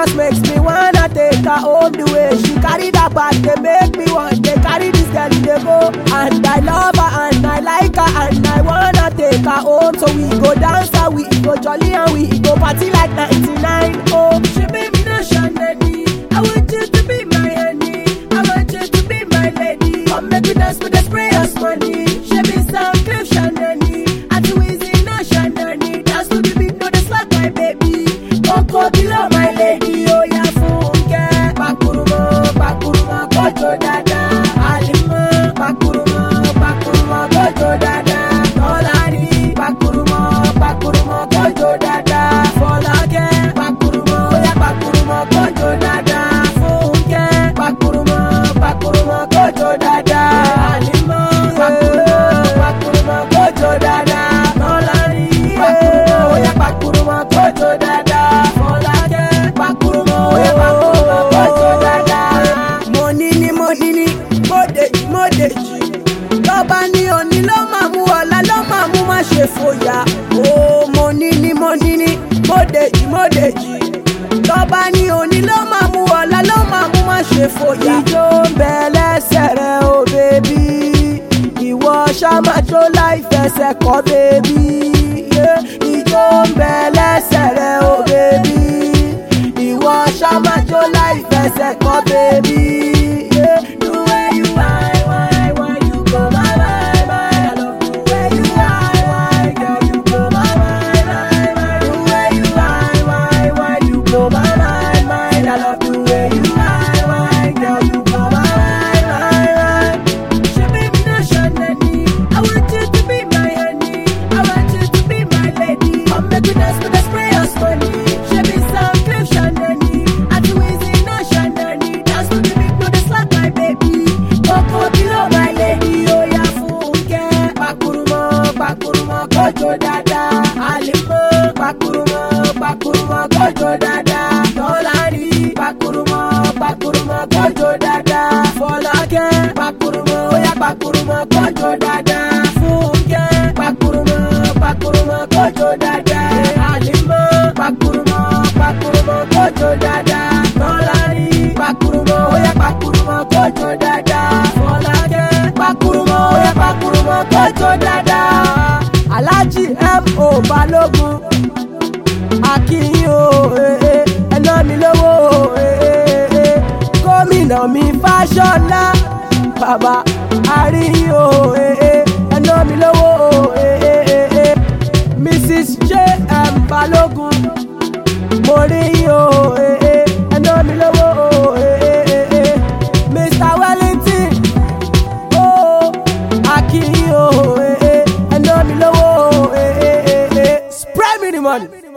just makes me wanna take her home the way she carry that bag dey make me want dey carry this girl dey go and i love her and i like her and i wanna take her home so we go dance and we go jolly and we go party like 99 oh she baby no shanani i want you to be my honey i want you to be my lady come make we dance with the spray us money she be some cliff shanani and you easy no shanani dance to the beat no dey slack my baby oko kilo my lady oya funke pakurumọ pakurumọ kojo dada alimọ pakurumọ pakurumọ kojo dada tọ́lárí pakurumọ pakurumọ kojo dada fọlákẹ́ pakurumọ oya pakurumọ kojo dada funke pakurumọ pakurumọ kojo dada alimọ pakurumọ pakurumọ kojo dada tọ́lárí pakurumọ oya pakurumọ kojo dada fọlákẹ́ pakurumọ oya pakurumọ kojo dada. mo ní ní mo ní ní mo dèjì mo dèjì lọ́ba ní òní ló máa mú ọ̀la ló máa mú má ṣe fòyà ó mo ní ní mo ní ní mo dèjì mo dèjì lọ́ba ní òní ló máa mú ọ̀la ló máa mú má ṣe fòyà. ìjó ń bẹ lẹ́sẹ̀ rẹ o bèbí ìwọ ṣàmàjò láì fẹsẹ̀ kọ́ bèbí ìjó ń bẹ lẹ́sẹ̀ rẹ o bèbí ìwọ ṣàmàjò láì fẹsẹ̀ kọ́ bèbí. The way you whine, whine, whine, you go my mind, mind. I love the way you whine, whine, girl, you go my mind, mind, mind. The way you whine, whine, whine, you go my mind, mind. I love the way you whine, whine, girl, you go my mind, mind, mind. She baby no shanani. I want you to be my honey. I want you to be my lady. Come make we dance with the spray us money. She be some cliff shanani. I do easy no shanani. Dance to the beat, no the slack my baby. Coco kilo my lady. Oh yeah, funke. Pakurumo, pakurumo, kojo dada. Alimo, pakurumo, pakurumo, kojo dada. Tolani, pakurumo, pakurumo, kojo dada. Folake, pakurumo, oh yeah, pakurumo, kojo dada. Funke, pakurumo, pakurumo, kojo dada. Alimo, pakurumo, pakurumo, kojo dada. Tolani, pakurumo, oh yeah, pakurumo, kojo dada. Folake, pakurumo, oh yeah, pakurumo, kojo dada. Alhaji M.O. Balogun akínyìn o ẹná mi lówó o gómìnà mi fáṣọlá bàbá àríyìn o ẹná mi lówó o mrs j.m. balógun mo rí yín o ẹná mi lówó o mr wellington o akínyìn o ẹná mi lówó o spray me the money.